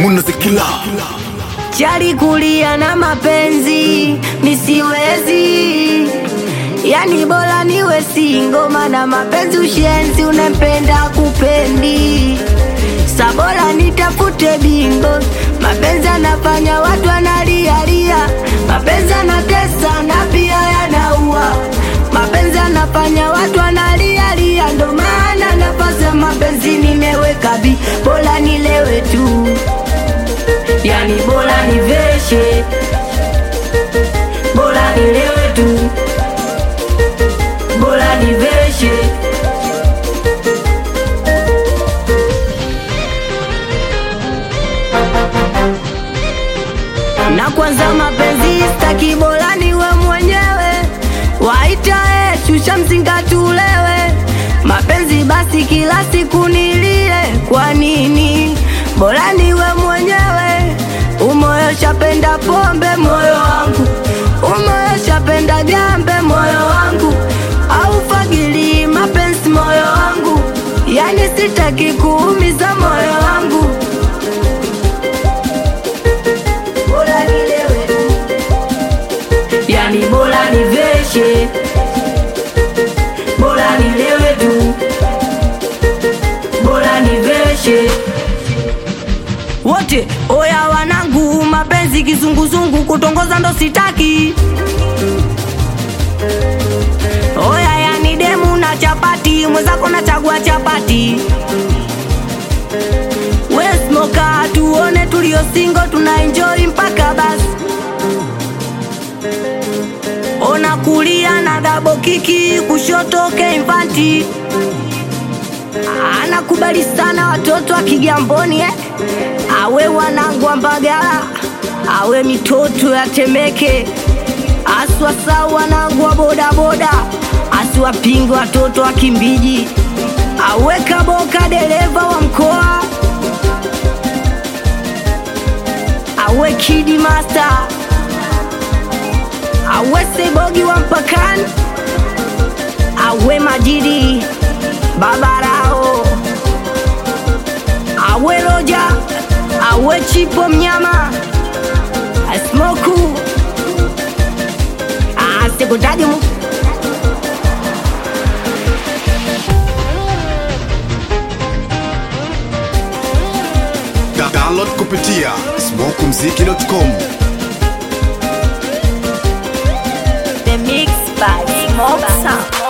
munazikila chali kulia na mapenzi misiwezi yani bora niwe singo mana mapenzi ushenzi unempenda kupendi sabora nitafute bingo mapenzi anafanya watu analialia mapenzi anatesa na pia yanaua mapenzi anafanya watu analialia ndo maana nafasi ya mapenzi nimeweka bi bora nilewe tu yani bora niveshe bora nilewe tu bora niveshe na kwanza mapenzi staki bora niwe mwenyewe waita e shusha mzinga tulewe mapenzi basi kila siku nilie kwa nini bora niwe mwenyewe umoyo shapenda pombe moyo wangu umoyo shapenda gambe moyo wangu au fagili mapenzi moyo wangu yani sitaki kuumiza moyo wangu bora nilewe yani bora niveshe bora nilewe tu bora niveshe wote oya wanangu mapenzi kizunguzungu kutongoza ndo sitaki oya yani demu na chapati mwenzako na chagua chapati wesmoka tuone tulio singo tuna enjoy mpaka basi ona kulia na dabo kiki kushoto keimfanti anakubali sana watoto wa Kigamboni eh? awe wanangu wa Mbagala, awe mitoto ya Temeke, aswasa wanangu wa bodaboda, asiwapinge watoto wa Kimbiji, awe Kaboka dereva wa mkoa, awe Kidi Master, awe Sebogi wa mpakani, awe Majidi Babarao, awe Roja, awe Chipo mnyama, Asmoku, asikutaji mu Da- download kupitia smokumziki.com The Mix by Smoke Sound.